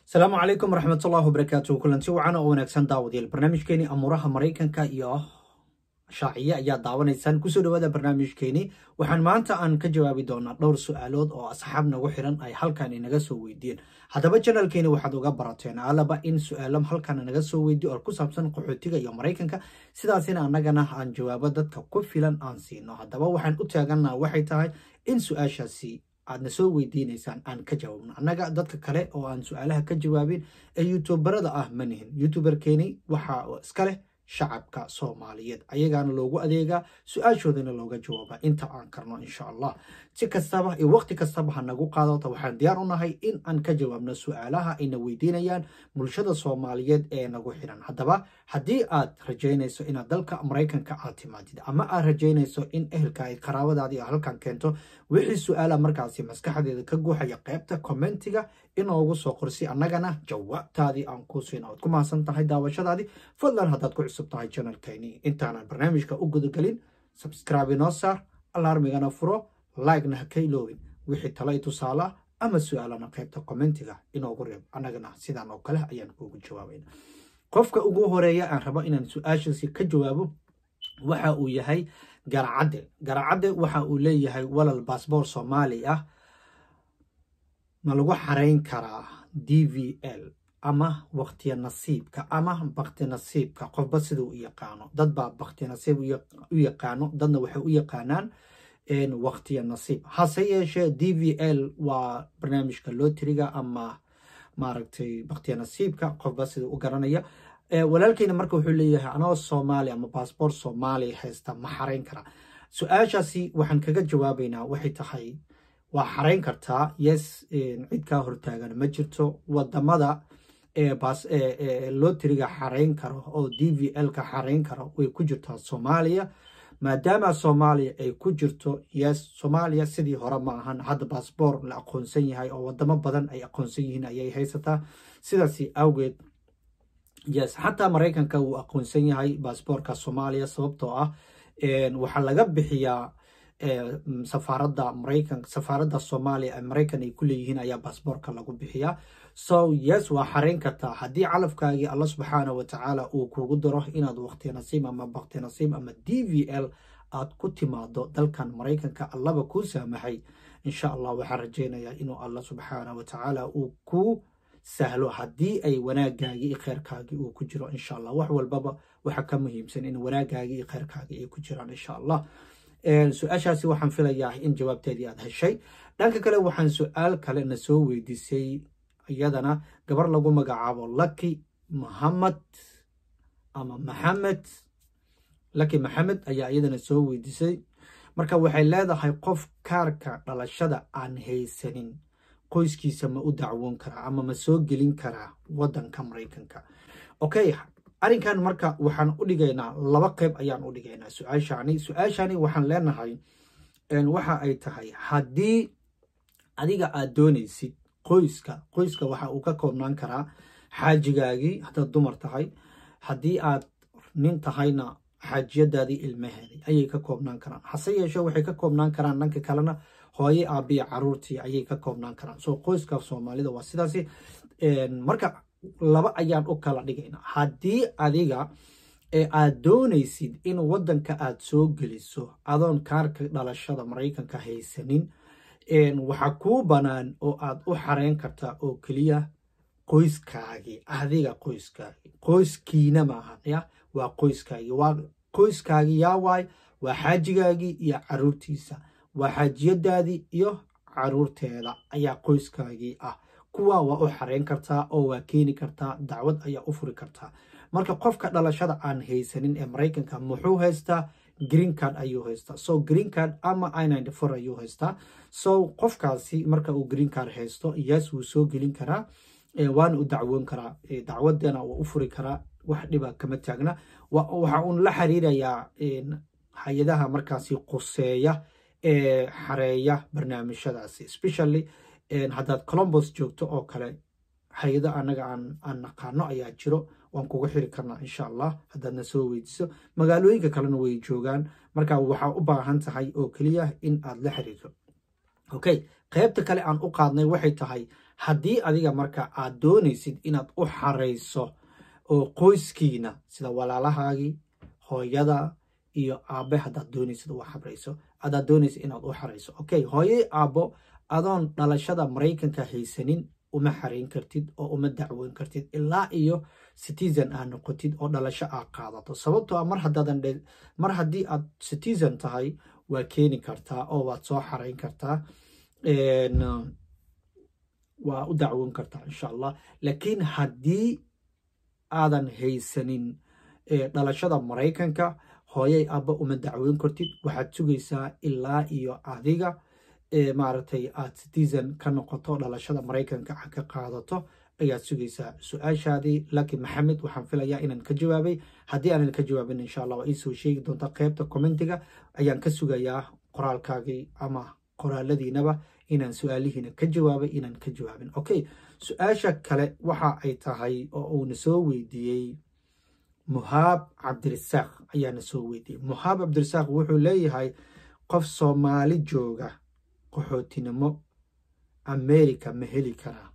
asalaamu calaykum waraxmatullahi wabarakaatu kulanti wacan oo wanaagsan daawadayaal barnaamijkeeni amuuraha maraykanka iyo shaaciye ayaa daawanaysaan kusoo dhawaada barnaamijkeeni waxaan maanta aan ka jawaabi doonaa dhowr su-aalood oo asxaab nagu xiran ay halkan inaga soo weydiiyeen haddaba janalkeeni waxaad uga barateen alaba in su-aalo halkan naga soo weydiyo oo ku saabsan qaxootiga iyo maraykanka sidaasina annagana aan jawaabo dadka ku filan aan siino haddaba waxaan u taaganaa waxay tahay in su-aashaasi aadna soo weydiinaysaan aan ka jawaabno annaga dadka kale oo aan su-aalaha ka jawaabin ee youtuberada ah ma nihin youtuberkeeni waxa iska leh shacabka soomaaliyeed ayagaana loogu adeegaa su-aashoodana looga jawaaba inta aan karno insha allah si kastaba iyo waqti kastaba ha nagu qaadota waxaan diyaar u nahay in aan ka jawaabno su-aalaha ayna weydiinayaan bulshada soomaaliyeed ee nagu xiran haddaba haddii aad rajaynayso inaad dalka maraykanka aad timaadid ama aad rajaynayso in ehelka ay qaraabadaadii halkan keento wixii su-aala markaasi maskaxdeeda ka guuxaya qeybta commentiga inoogu soo qorsi annagana jawaabtaadii aan kuu siina oad ku mahadsan tahay daawashadaadii fadlan haddaad ku cusub tahay janalkayni intaanan barnaamijka u gudagelin sabscribe inoo saar alarmigana furo like-na ha ka iloobin wixii tala i tusaala ama su-aalana qeybta commentiga inoogu reeb annagana sidaan oo kale ayaan kuugu jawaabayna qofka ugu horeeya aan rabo inaan su-aashaasi ka jawaabo waxa uu yahay garacadde garacadde waxa uu leeyahay walal baasboor soomaali ah ma lagu xarayn karaa d v l ama waktiya nasiibka ama bakti nasiibka qofba sida u yaqaano dad baa bakti nasiib u yaqaano dadna waxay u yaqaanaan waktiya nasiib hase yeeshee d v l waa barnaamijka lotiriga ama maaragtay baktiya nasiibka qofba sida u garanaya walaalkeyna marka wuxuu leeyahay anoo soomaali ama baasboort soomaaliya haysta ma xarayn karaa su-aashaasi waxaan kaga jawaabaynaa waxay tahay waa xarayn kartaa yes cid kaa hortaagan ma jirto wadamada lotiriga xarayn karo oo d v l ka xarayn karo way ku jirtaa soomaaliya maadaama soomaaliya ay ku jirto yes soomaaliya sidii hore ma ahan hadda baasboor la aqoonsan yahay oo wadamo badan ay aqoonsan yihiin ayay haysataa sidaasi awgeed yes xataa maraykanka wuu aqoonsan yahay baasboorka soomaaliya sababtoo ah waxaa laga bixiyaa safaaradda maraykan safaaradda soomaaliya ee maraykan ay ku leeyihiin ayaa baasboorka lagu bixiyaa so yes waa xarayn kartaa haddii calafkaagii alla subxaana wa tacaala uu kugu daro inaad waqti nasiib ama bakti nasiib ama d v l aad ku timaado dalkan maraykanka allaba kuu saamaxay insha allah waxaan rajaynayaa inuu alla subxaana wa tacaala uu ku sahlo haddii ay wanaagaagii iyo kheyrkaagii uu ku jiro insha allah wax walbaba waxa ka muhiimsan in wanaagaagii iyo kheyrkaagii ay ku jiraan insha allah su-aashaasi waxaan filayaa in jawaabteedii aad heshay dhanka kale waxaan su-aal kale na soo weydiisay iyadana gabar lagu magacaabo laki muhamed ama maxamed laki maxamed ayaa iyadana soo weydiisay marka waxay leedahay qof kaarka dhalashada aan haysanin qoyskiisa ma u dacwoon karaa ama ma soo gelin karaa wadanka maraykanka okay arrinkan marka waxaan u dhigaynaa laba qeyb ayaan u dhigaynaa su-aashani su-aashani waxaan leenahay waxa ay tahay haddii adiga aad doonaysid qoyska qoyska waxa uu ka koobnaan karaa xaajigaagii haddaad dumar tahay haddii aad nin tahayna xaajiyadaadii ilmaheedii ayay ka koobnaan karaan hase yeeshee waxay ka koobnaan karaan dhanka kalena hooye aabiya caruurtii ayay ka koobnaan karaan soo qoyska soomaalida waa sidaasi marka laba ayaan u kala dhigaynaa haddii adiga aad doonaysid in wadanka aad soo geliso adoon kaarka dhalashada maraykanka haysanin waxaa kuu bannaan oo aad u xareyn kartaa oo keliya qoyskaagii adiga qoyskaagii qoyskiina maahan ya waa qoyskaagii waa qoyskaagii yaa waay waa xaajigaagii iyo caruurtiisa waa xaajiyadaadii iyo caruurteeda ayaa qoyskaagii ah kuwa waa u xareyn kartaa oo waa keeni kartaa dacwad ayaa u furi kartaa marka qofka dhalashada aan haysanin ee maraykanka muxuu haystaa green card ayuu haystaa so green card ama i for ayuu haystaa so qofkaasi marka uu green card haysto yes wuu soo gelin karaa waana u dacwoon karaa dacwadana waa u furi karaa wax dhiba kama taagna waxa uun la xiriirayaa hay-adaha markaasi quseeya ee xareeya barnaamijyadaasi especially haddaad colombos joogto oo kale hay-ado anaga aan naqaano ayaa jiro waan kuga xiri karnaa insha allah haddaadna soo weydiiso magaalooyinka kalena way joogaan marka waxaa u baahan tahay oo keliya in aad la xiriirto okay qaybta kale aan u qaadnay waxay tahay haddii adiga marka aad doonaysid inaad u xarayso oo qoyskiina sida walaalahaagii hooyada iyo aabe haddaad doonaysid u xarayso adaad doonaysid inaad u xarayso okay hooye aabbo adoon dhalashada maraykanka haysanin uma xarayn kartid oo uma dacwoyn kartid ilaa iyo citizen aad noqotid oo dhalasho aad qaadato sababtoo a mar haddaadan mar haddii aad citizen tahay waa keeni kartaa oo waad soo xarayn kartaa waa u dacwoon kartaa insha allah laakiin haddii aadan haysanin dhalashada maraykanka hooyay abba uma dacwoyn kartid waxaad sugaysaa ilaa iyo adiga maaragtay aad citizen ka noqoto dhalashada maraykanka a ka qaadato ayaad sugaysaa su-aashaadii laki maxamed waxaan filayaa inaan ka jawaabay haddii aanan ka jawaabin insha allah waa iisoo sheegi doontaa qaybta commentiga ayaan ka sugayaa qoraalkaagii ama qoraaladiinaba inaan su-aalihiina ka jawaabay inaan ka jawaabin okay su-aasha kale waxa ay tahay oo uuna soo weydiiyey muhaab cabdirisaaq ayaana soo weydiiyey muhaab cabdirisaaq wuxuu leeyahay qof soomaali jooga qaxootinimo america ma heli karaa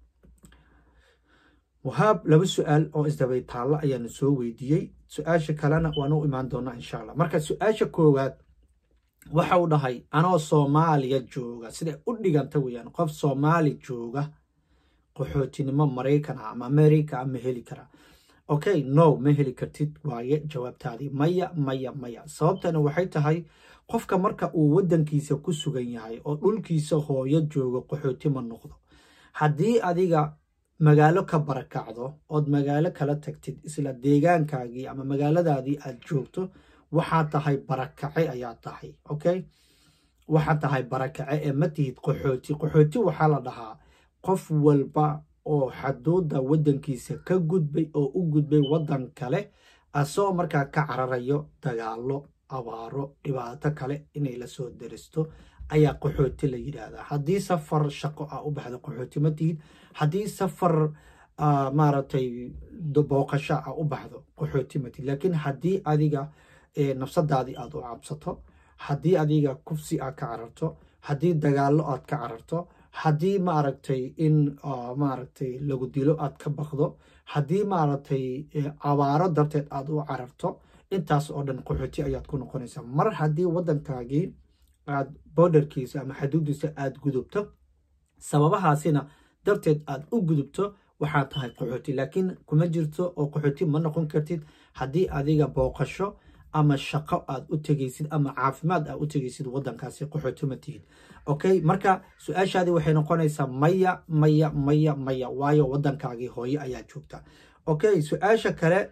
muhaab laba su-aal oo isdabay taallo ayaana soo weydiiyey su-aasha kalena waan u imaan doonaa insha allah marka su-aasha koowaad waxa uu dhahay anoo soomaaliya jooga siday u dhiganta weyaan qof soomaali jooga qaxootinimo maraykan ah ama america ma heli karaa okay no ma heli kartid waaye jawaabtaadii maya maya maya sababtana waxay tahay qofka marka uu waddankiisa ku sugan yahay oo dhulkiisa hooyo joogo qaxooti ma noqdo haddii adiga magaalo ka barakacdo ood magaalo kala tagtid isla deegaankaagii ama magaaladaadii aad joogto waxaad tahay barakace ayaad tahay okay waxaad tahay barakace ee ma tihid qaxooti qaxooti waxaa la dhahaa qof walba oo xaduudda waddankiisa ka gudbay oo u gudbay waddan kale asagoo markaa ka cararayo dagaalo abaaro dhibaato kale inay la soo daristo ayaa qaxooti la yidhaahdaa haddii safar shaqo ah u baxda qaxooti ma tihid haddii safar maaragtay booqasho ah u baxdo qaxooti ma tihid laakiin haddii adiga nafsadaadii aad u cabsato haddii adiga kufsi aad ka cararto haddii dagaallo aad ka cararto haddii maaragtay in maaragtay lagu dilo aad ka baqdo haddii maaragtay abaaro darteed aad u cararto intaas oo dhan qaxooti ayaad ku noqonaysaa mar haddii waddankaagii aad borderkiisa ama xaduudiisa aad gudubto sababahaasina darteed aad u gudubto waxaad tahay qaxooti laakiin kuma jirto oo qaxooti ma noqon kartid haddii adiga booqasho ama shaqo aad u tegaysid ama caafimaad aad u tegaysid waddankaasi qaxooti ma tihid okay marka su-aashaadii waxay noqonaysaa maya maya maya maya waayo waddankaagii hooye ayaa joogta okay su-aasha kale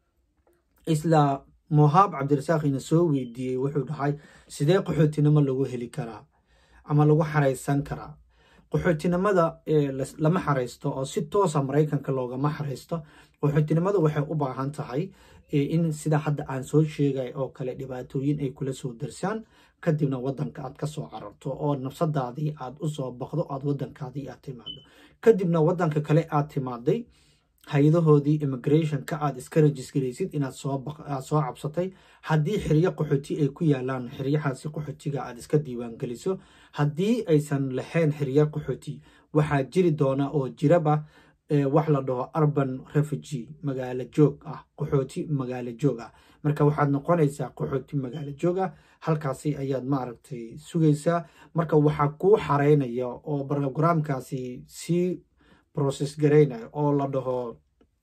isla muhaab cabdirasaaq ina soo weydiiyey wuxuu dhahay sidee qaxootinimo lagu heli karaa ama lagu xaraysan karaa qaxootinimada lama xaraysto oo si toosa maraykanka loogama xaraysto qaxootinimada waxay u baahan tahay in sida hadda aan soo sheegay oo kale dhibaatooyin ay kula soo darsaan kadibna waddanka aad ka soo cararto oo nafsadaadii aad u soo baqdo aad waddankaadii aad timaado kadibna waddanka kale aad timaaday hay-adahoodii immigrationka aad iska rajisgaraysid inaad sooaad soo cabsatay haddii xiryo qaxooti ay ku yaalaan xiryahaasi qaxootiga aad iska diiwaangeliso haddii aysan lahayn xiryo qaxooti waxaa jiri doona oo jiraba wax la dhaho urban refugee magaalo joog ah qaxooti magaalo joog ah marka waxaad noqonaysaa qaxooti magaalo joog ah halkaasi ayaad maaragtay sugaysaa marka waxaa kuu xareynaya oo brogramkaasi sii process garaynaya oo la dhaho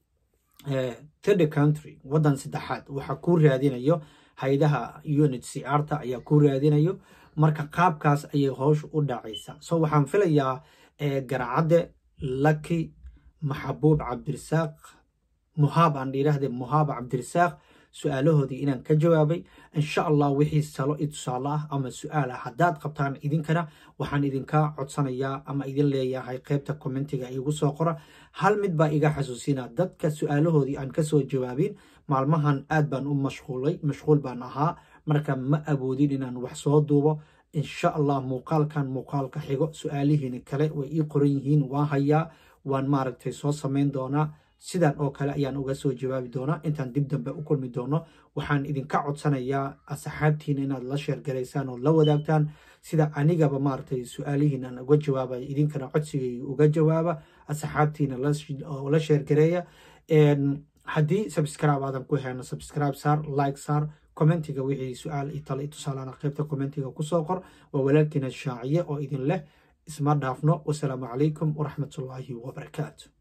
third country waddan saddexaad waxaa kuu raadinayo hay-adaha unit c r ta ayaa kuu raadinayo marka qaabkaas ayay howsha u dhacaysaa so waxaan filayaa garacadde laki maxabuub cabdirisaaq muhaab aan dhiiraahde muhaab cabdirisaaq su-aalahoodii inaan ka jawaabay insha allah wixii salo i tusaale ah ama su-aal ah haddaad qabtaan idinkana waxaan idinka codsanayaa ama idin leeyahay qaybta commentiga igu soo qora hal mid baa iga xasuusina dadka su-aalahoodii aan kasoo jawaabin maalmahan aad baan u mashquulay mashquul baan ahaa marka ma awoodin inaan wax soo duubo insha allah muuqaalkan muuqaalka xigo su-aalihiina kale way ii qoran yihiin waan hayaa waan maaragtay soo samayn doonaa sidan oo kale ayaan uga soo jawaabi doonaa intaan dib dambe u kulmi doono waxaan idinka codsanayaa asxaabtiina inaad la sheergaraysaan oo la wadaagtaan sida anigaba maaragtay su-aalihiinan uga jawaabaya idinkana codsigay uga jawaaba asxaabtiina oo la sheergareeya haddii subscribe aadan ku heyno subscribe saar like saar commentiga wixii su-aal iyo talo iyo tusaalana qaybta commentiga kusoo qor waa walaalkiina shaaciye oo idin leh isma dhaafno wasalaamu calaykum waraxmatullaahi wabarakaatu